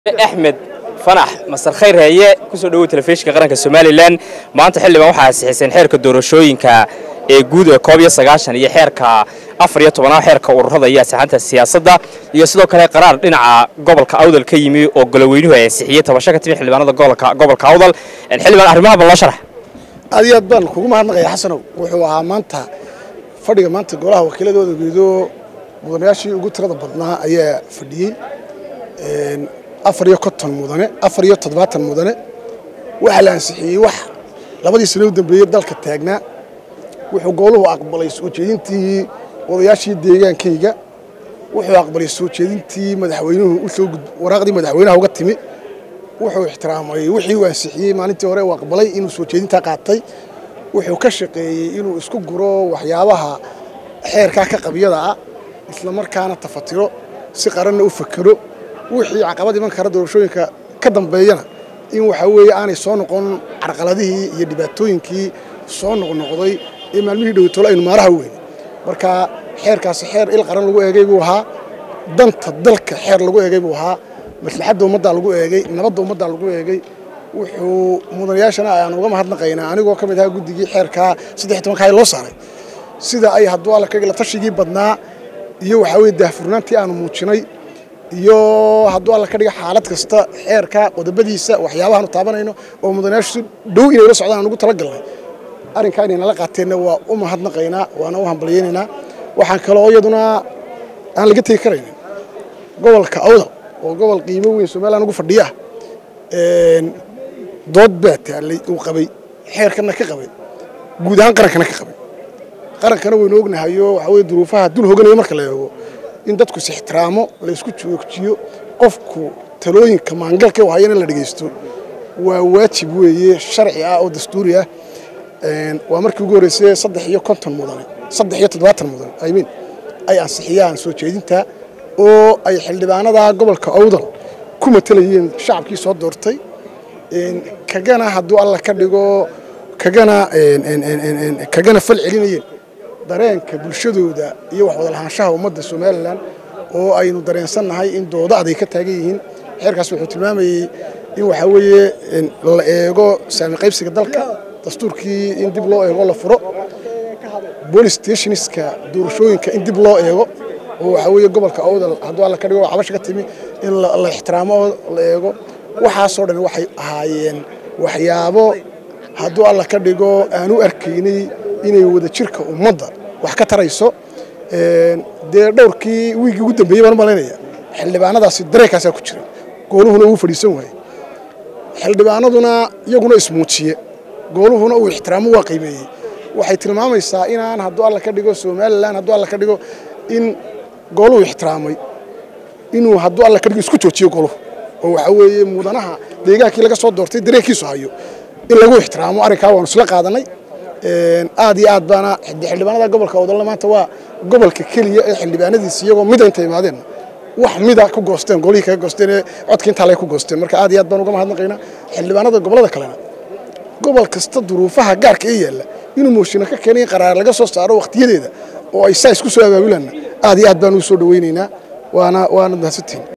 axmed fanax masar khayr heeye kusoo dhowow telefishinka qaranka somalilan maanta xildhibaan waxaa ansixiseen xeerka doorashooyinka ee guud ee koob iyo sagaashan iyo xeerka afar iyo tobanaad xeerka ururada iyo asixaanta siyaasadda iyo sidoo kale qaraar dhinaca gobolka awdal ka yimi oo goloweynuhu ay ansixiyey tabasho ka timi xildhibaanada gobolka awdal xildhibaan arrimaha bal noo sharax aad iyo aad baan kugu mahadnaqaya xasanow wuxuu ahaa maanta fadhiga maanta golaha wakiiladooda geedo mudanayaashii ugu tirada badnaa ayaa fadhiyey afar iyo konton mudane afar iyo toddobaatan mudane waxaa la ansixiyey wax labadii sano u dambeeyey dalka taagnaa wuxuu gooluhu aqbalay soo jeedintii odayaashii deegaankayga wuxuu aqbalay soo jeedintii madaxweynuhu usoo waraaqdii madaxweynaha uga timi wuxuu ixtiraamay wixii uu ansixiyey maalintii hore uu aqbalay inuu soo jeedintaa qaatay wuxuu ka shaqeeyey inuu isku guro waxyaabaha xeerkaa ka qabyada ah isla markaana tafatiro si qaranna u fakero wixii caqabad iman kara doorashooyinka ka dambeeyana in waxaa weeye aanay soo noqon carqaladihii iyo dhibaatooyinkii soo noqnoqday ee maalmihii dhowtolo aynu maaraha weyne marka xeerkaasi xeer il qaran lagu eegay buu ahaa danta dalka xeer lagu eegay buu ahaa maslaxadda ummaddaa lagu eegay nabadda ummaddaa lagu eegay wuxuu mudanayaashana aan uga mahadnaqaynaa anigoo ka mid ahaa guddigii xeerkaa saddex tobanka loo saaray sida ay hadduu alla kaga la tashigii badnaa iyo waxaa weye daahfurnaantii aanu muujinay iyo hadduu alla ka dhiga xaalad kasta xeerka qodobadiisa waxyaabahaanu taabanayno oo mudanayaashu si dhow inay la socdaan aan ugu talagalnay arrinkaa inay nala qaateenna waa u mahadnaqaynaa waana u hambalyaynaynaa waxaan kaloo iyaduna aan laga tegi karaynin gobolka awdal oo gobol qiimo weyn somalilan ugu fadhiya dood baa taallay uu qabay xeerkana ka qabay guud ahaan qarankana ka qabay qarankana waynu ognahayo waxaa weye duruufaha dul hoganaya marka la eego in dadku is ixtiraamo la isku joogjiyo qofku talooyinka maangalka u hayana la dhegaysto waa waajib weeye sharci ah oo dastuuri ah waa markii ugu horreysay saddex iyo konton mudane saddex iyo toddobaatan mudane imean ay ansixiyaan soo jeedinta oo ay xildhibaanada gobolka awdal ku matalayeen shacabkii soo doortay kagana hadduu alla ka dhigo kagana kagana fal celinayeen dareenka bulshadooda iyo wax wadalahaanshaha ummadda somalilan oo aynu dareensannahay in dooda aday ka taagan yihiin xeerkaas wuxuu tilmaamayey in waxaa weeye la eego saami qaybsiga dalka dastuurkii in dib loo eego la furo bolis stationska doorashooyinka in dib loo eego oo waxaa weeye gobolka awdal hadduu alla ka dhigo cabasha ka timi in la ixtiraamo la eego waxaasoo dhan waxay ahaayeen waxyaabo hadduu alla ka dhigo aan u arkaynay inay wada jirka ummadda wax ka tarayso dee dhowrkii wiiggii ugu dambeeyey baan u malaynaya xildhibaanadaasi dareenkaasaa ku jira gooluhuna uu fadhiisan waaye xildhibaanaduna iyaguna ismuujiye gooluhuna uu ixtiraamo waa qiimeeyey waxay tilmaamaysaa inaan hadduu alla ka dhigo somalilan hadduu alla ka dhigo in gooluhu ixtiraamay inuu hadduu alla ka dhigo isku joojiyo gooluhu oo waxaa weeye mudanaha deegaankii laga soo doortay dareenkiisu hayo in lagu ixtiraamo arrinkaa waanu isla qaadanay aad iyo aad baana xildhibaanada gobolka odolna maanta waa gobolka keliya ee xildhibaanadiisi iyagoo mida inta imaadeen wax mida ku goosteen golihii kaga goosteen ee codka intaa lay ku goosteen marka aad iyo aad baan uga mahadnaqaynaa xildhibaanada gobolada kalena gobol kasta duruufaha gaarka ee yaalla inuu mooshinno ka keenay in qaraar laga soo saaro wakhtiyadeeda oo ay saa isku soo abaabulanna aad iyo aad baan ugu soo dhawaynaynaa waana waana mahadsantihin